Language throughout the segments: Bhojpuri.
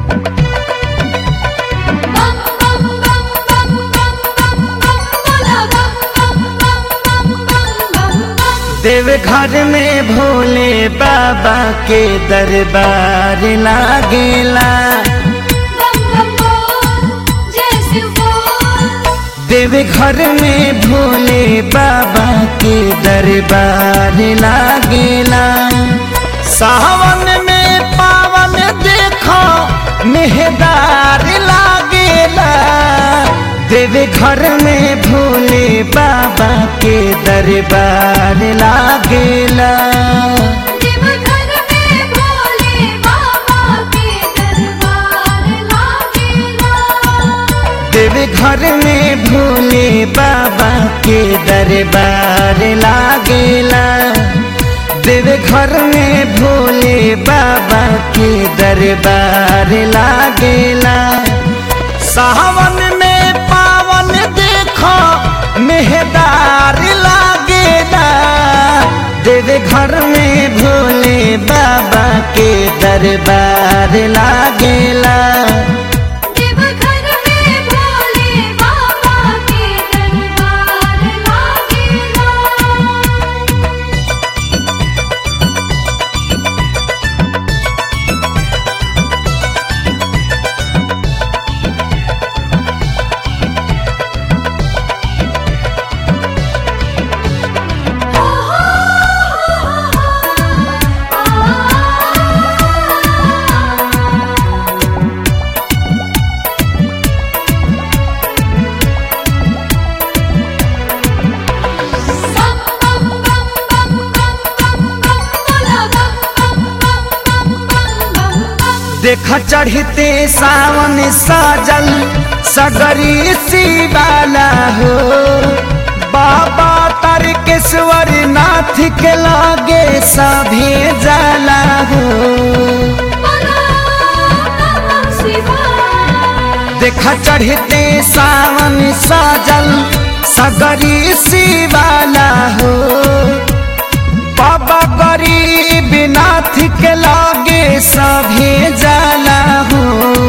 बम बम बम बम बम बम बम बोला बम बम बम बम बम बम बम देव घर में भोले बाबा के दरबार लागेला बम बम बोल जय शिव बोल देव घर में भोले बाबा के दरबार लागेला सावन में पावन देखो मेहदार लागेला देव घर में भोले बाबा के दरबार लागेला देव घर में भोले बाबा के दरबार लागेला देव घर में भोले बाबा के दरबार लागेला देव घर में भोले बाबा के दरबार लागेला सावन में पावन देखो मेहदार लागेला देव घर में भोले बाबा के दरबार लागेला देव घर में भोले बाबा के दरबार लागेला बम बम बम बम बम बम बम बोला बम बम बम बम बम बम बम देख चढ़ते सावन साजल सगरी शिवाला हो बाबा तारकेश्वर नाथ के लागे सभे जाला हो बोला नमः शिवाय देख चढ़ते सावन साजल सगरी शिवाला हो बाबा गरीब नाथ के लागे सभे जाला हो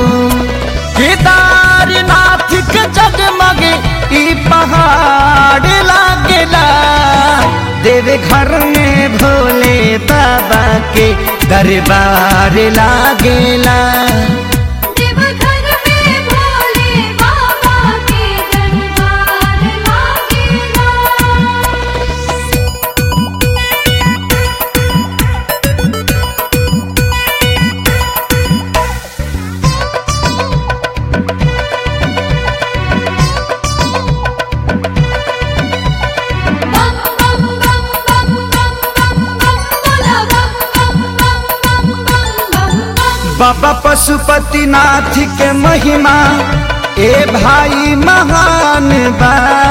केदारनाथ के जगमग ई पहाड़ लागेला देव घर में भोले बाबा के दरबार लागेला देव घर में भोले बाबा के दरबार लागेला बम बम बम बम बम बम बम बोला बम बम बम बम बम बम बम बाबा पशुपति नाथ के महिमा ए भाई महान बा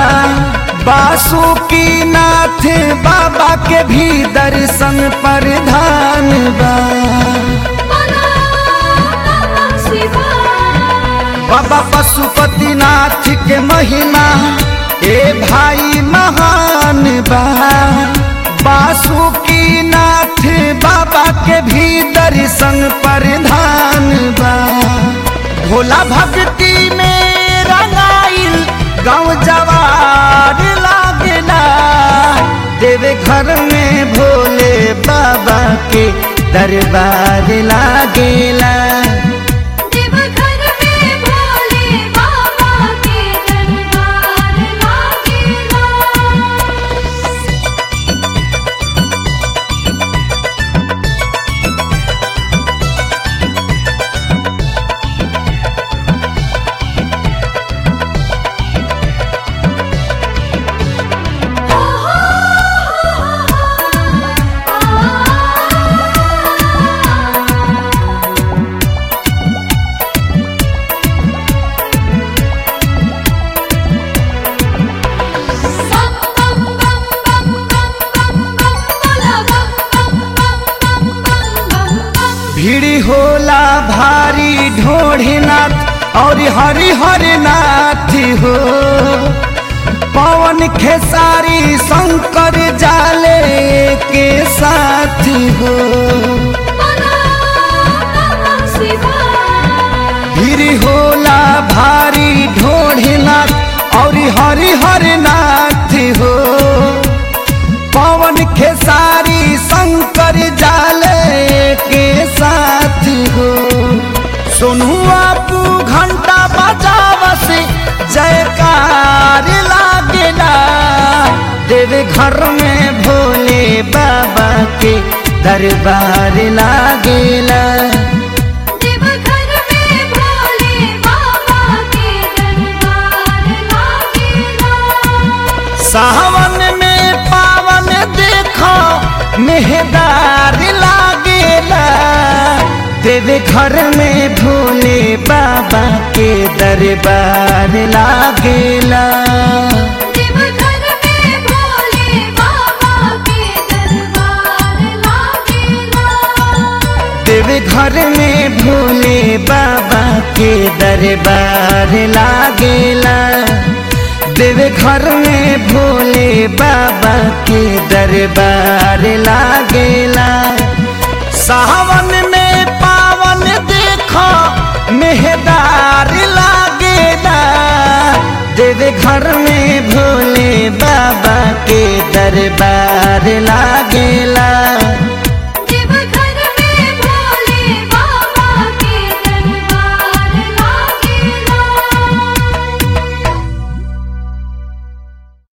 बासुकी नाथ बाबा के भी दर्शन प्रधान बा बोला नमः शिवाय बाबा पशुपति नाथ के महिमा ए भाई महान बा बासुकी नाथ बाबा के भी दर्शन प्रधान बा भोला भक्ति में रंगाइल गाँव जवार लागला देव घर में भोले बाबा के दरबार लागेला देव घर में भोले बाबा के दरबार लागेला भीड़ होला भारी ढोढ़नाथ और हरि हरि नाथ हो पवन खेसारी शंकर जाले के साथ हो हरि हरि नाथ हो पवन खेसारी शंकर जाले के साथ हो सोनू आपू घंटा बजावस जयकार लागेला देवे घर में भोले बाबा के दरबार लागेला देवघर में भोले बाबा के दरबार लागेला सावन में पावन देखो मेहदार लागेला देवे घर में भोले बाबा के दरबार लागेला देवघर में भोले बाबा के दरबार लागेला देवे घर में भोले बाबा के दरबार लागेला देवे घर में भोले बाबा के दरबार लागेला सावन में पावन देखो मेहदार लागेला देवे घर में भोले बाबा के दरबार लागेला